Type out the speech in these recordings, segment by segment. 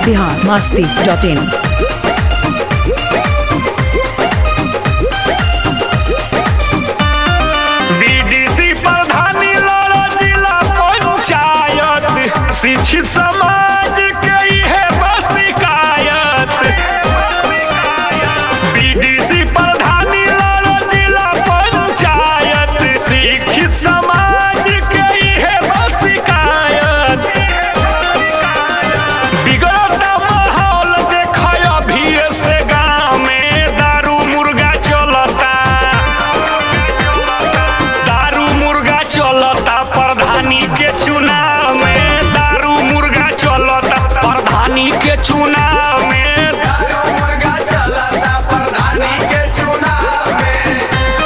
Bihar Masti dot in BDC प्रधानी लड़ो जिला पंचायत शिक्षित समाज के है बस शिकायत बीडीसी प्रधानी लड़ो जिला पंचायत शिक्षित समाज के है बस शिकायत बिगड़ता माहौल देख अभी से गाँव में दारू मुर्गा चलता दारू मुर्गा चलता प्रधानी के चुनाव में दारू मुर्गा चलता प्रधानी के चुनाव में दारू मुर्गा चलता प्रधानी के चुनाव में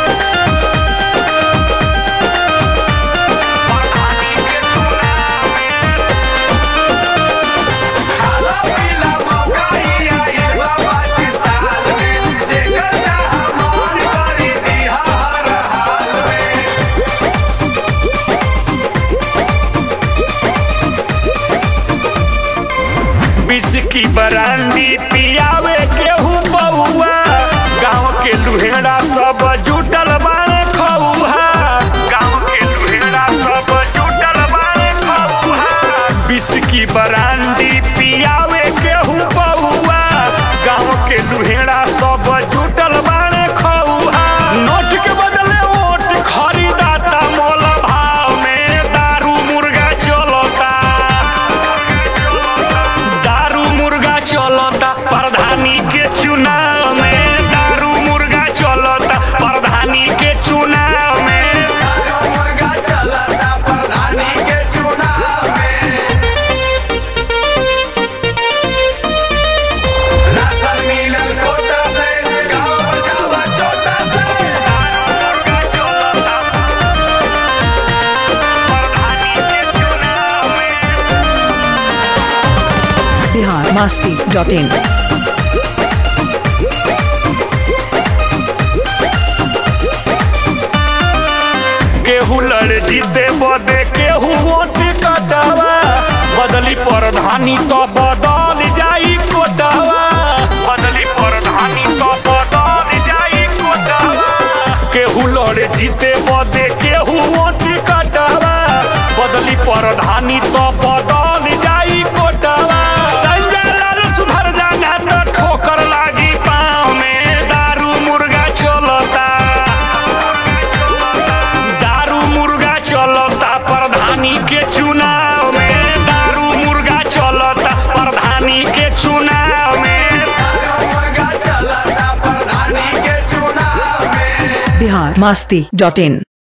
प्रधानी के चुनाव में खाला पीला मौका ही आई बाबा के साल में जेकर चाह मान करी दिहा हर हाल में विष की बरांडी पियावे केहू बउआ गांव के लुहेड़ा सब जुटल बारे खौहा गांव के लुहेड़ा सब जुटल बारे खौहा विष की बरांडी पियावे केहू बउआ गांव के लुहेड़ा सब जुटल बारे खौहा नोट के बदले वोट खरीदाता मोल भाव में दारू मुर्गा चलता दारू मुर्गा चलता प्रधानी के चुनाव में दारू मुर्गा चलता प्रधानी के चुनाव में दारू मुर्गा चलता प्रधानी के चुनाव में राशन मिलल कोटा से गाँव जावा छोटा से दारू मुर्गा चलता प्रधानी के चुनाव में बिहार मस्ती डॉट इन केहू लड़ जीते बदे केहू वोट कटावा बदली प्रधानी तो बदल जाई कोटावा बदली प्रधानी तो बदल जाई कोटावा केहू लड़ जीते बदे केहू वोट कटावा बदली प्रधानी तो बदल जाई कोटावा संजय लाल सुधर जाना तो ठोकर लागी पाँव में दारू मुर्गा चलता दारू मुर्गा चलता प्रधानी के चुनाव में दारू मुर्गा चलता प्रधानी के चुनाव में दारू मुर्गा चलता प्रधानी के चुनाव में बिहार मस्ती डॉट इन